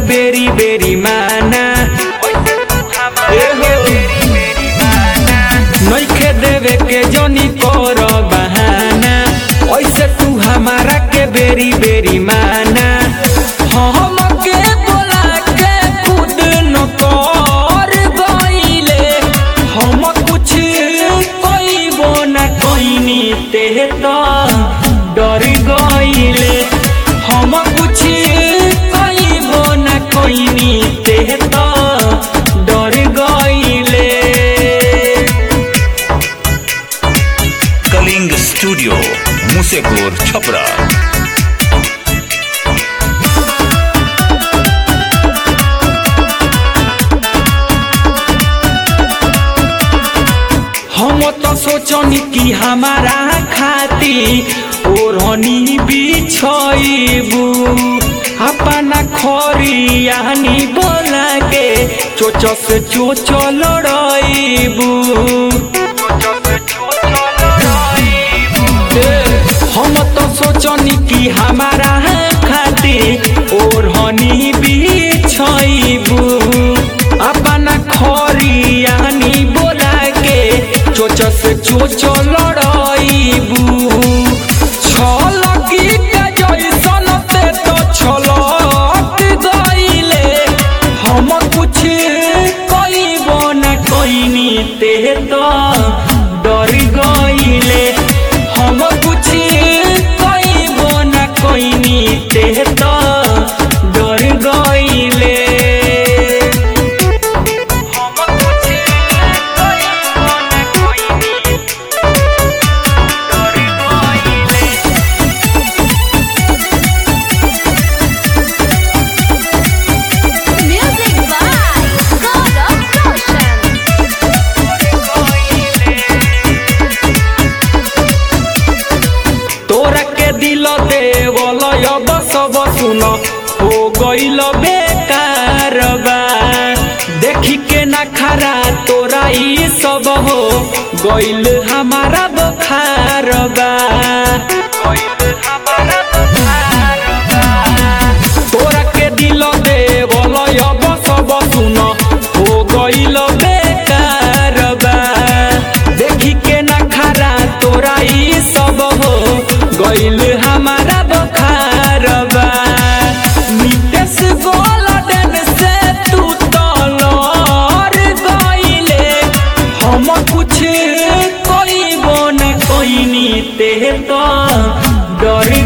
बेरी बेरी माना नइखे देवे के जनी कर बहाना ऐसे तू हमारा के बेरी बेरी माना हम के बोला के खुद न कर गइले हम कुछ कइबो न कइनी ते तो डर गइले हम कुछ कइबो न कइनी ते तो डर गइले कलिंग स्टूडियो मुसेपुर छपरा हम तो सोचनी कि हमारा खाती ओढ़नी बिछइबू अपना खरियानी बोला के चोच से चोच लड़ाइबू हम तो सोचनी कि हमारा खाती ओढ़नी बिछइबू अपना खरियानी बोला के चोच से चोच लड़ाइबू छल की जैसन ते तो छलक गइले हम कुछ कइबो न कइनी ते तो डर गइले हम कुछ कइबो न कइनी ते तो डर गइले हम कुछ कइबो न कइनी डर गइले Music by God of Roshan. तोरा के दिल देवल अब सब सुन हो गइल बेकार बा देखी के ना खरा तोरा ई सब हो गइल हमारा बुखार बा तोरा के दिल देवल अब सब सुन हो गइल बेकार बा देखी के ना खरा तोरा ई सब हो गइल हमारा बुखार बा नितेश गोल्डन से तू तलर गइले हम कुछ कइबो न कइनी ते तो डर